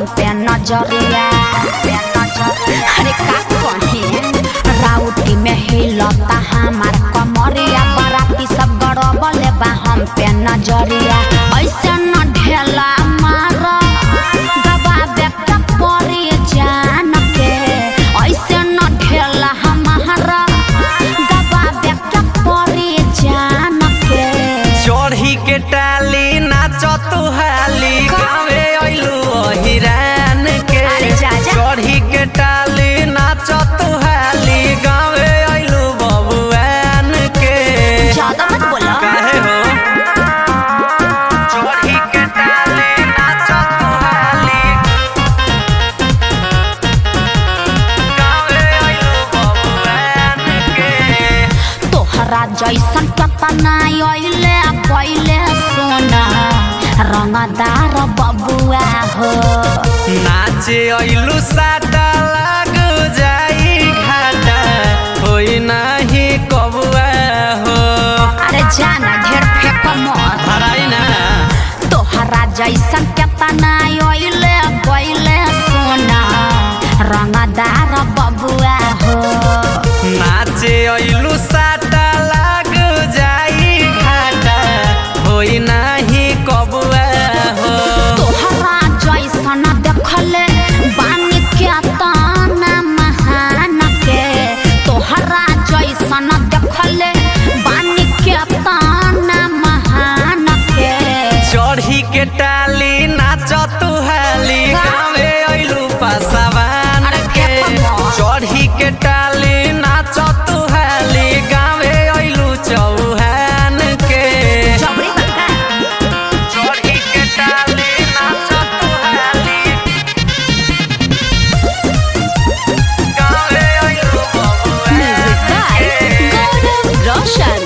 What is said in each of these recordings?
हम पे नजरिया अरे का कहे राउटी में हिलता हमार कमरिया बराती सब गड़बले बा हम पे नजरिया ऐसे न ढेला मार गबाबे के परी जान के ऐसे न ढेला हमारा गबाबे के परी जान के चढ़ी के टाली नाच तू हाली गावे अइलू हिरान के अरे जा, जा। चढ़ी के टाली नाच तू हाली गावे अइलू बबुआन के ज्यादा मत बोलो काहे हो चढ़ी के टाली नाच तू हाली गावे अइलू बबुआन के तोहरा जैसन कतना अइले पहिले सोना रंगदार बबुआ हो नाचे अइलू साटा लाग जाई घाटा होई नाही कबुआ हो अरे जाना ढेर फेंक मत हराई ना तोहरा जैसन कतना अइले पहिले सोना रंगदार बबुआ हो नाचे अइलू साटा लाग जाई घाटा होई नाही कबुआ हो तोहरा जैसन देखले बानी के ताना महान के तोहरा जैसन देखले बानी के ताना महान के चढ़ी के टाली नाच तू हाली गावे अइलू पासवान अरे के खेपा चढ़ी के टाली नाच तू हाली गावे अइलू चौहान के जबरी बका चढ़ी के टाली नाच तू हाली गावे अइलू बबुआन के रोशन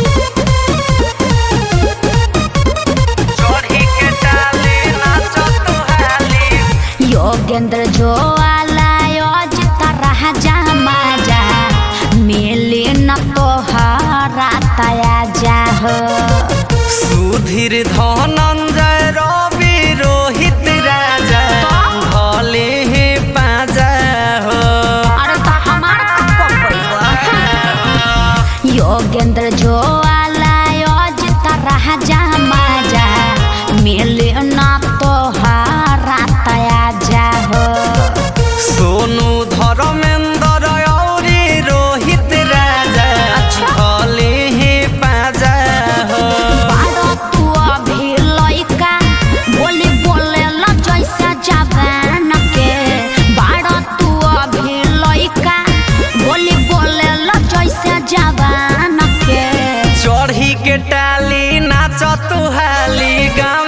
चढ़ी के टाली नाच तू हाली योगेंद्र जो आलायोज तरह जा माजा मिली न तोहरा तया जा हो सुधीर धनंजय रवि रोहित राजा भले ही पाजा हो अरे तो हमार योगेंद्र जो आलायोज तरह जा माजा मिली न तोहरा तया जा हो सोनू धर्मेंद्र औरी रोहित राजा भले ही पाजा हो बारो तू अभी लइका बोली बोले ल जैसा जवान के बारो तू अभी लइका बोली बोले ल जैसा जवान के चढ़ी के टाली नाच तू हाली गाँव